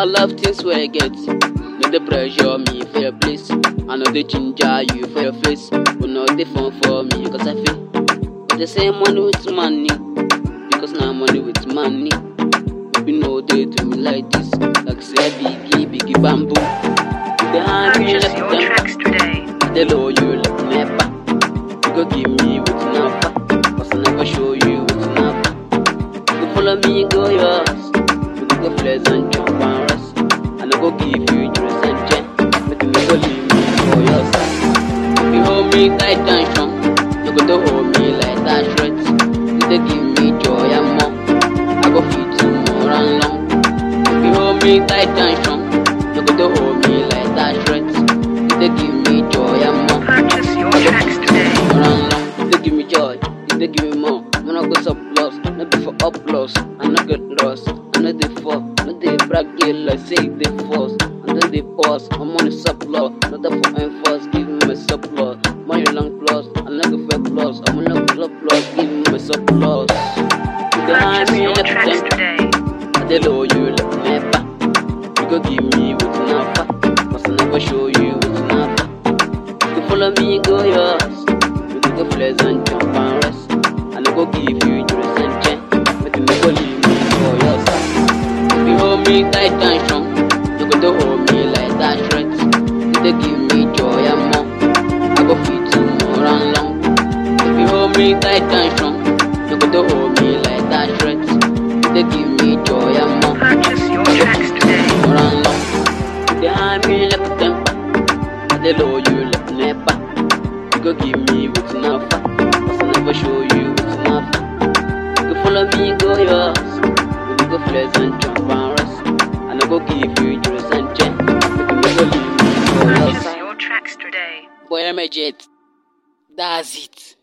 all of things wey I get. No dey pressure me for your place. I no dey ginger you for your face. But no dey fun for me cause I feel. But they say money with money. Because now money with money. Maybe no dey do me like this. Like say biggie, biggie bamboo. You dey hang me Purchase like your them. tracks today. I dey low you like never. You go give me with nafa. Cause I never show you with nafa. You go follow me, go yours. You go go flex and jump and rest. And I go give you juice and jet. Make you go leave me for your side. If you hold me tight and strong, you go to hold me like that shred. You dey give me joy and more. I go fit you more and long. If you hold me tight and strong, you go to hold me like that shred. You dey give me joy and more. Purchase your tracks today. Run long, they give me joy, they give me more. When I go surplus, not be for applause, I not get lost, I know they fall, no they brag it like say they force, and then they pause. I'm on the surplus, not that for enforce, give me my surplus. Money long plus, I never fake plus, I'm on the surplus, give me my surplus. You dey hide Purchase me your like tracks them, today. I dey low you like never. You go give me with nafa, cause I never show you with nafa. You follow me, go yours. You go go flex and jump and rest. And I go give you juice and jet. Make you go leave me for your side. If you hold me tight and strong, you go to hold me like that shred. You dey give me joy and more. I go fit you more and long. If you hold me tight and strong, you go to hold me like that shred. You dey give me joy and more. Purchase your tracks today. More and long. You dey hide me like a temper. I dey low you like never. You go give me with nafa, cause I never show you with nafa. You go follow me, go yours. You go go flex and jump and rest. And I go give you juice and jet. Make you go leave me for your Purchase side. your tracks today. Boy, I'm a jet. That's it.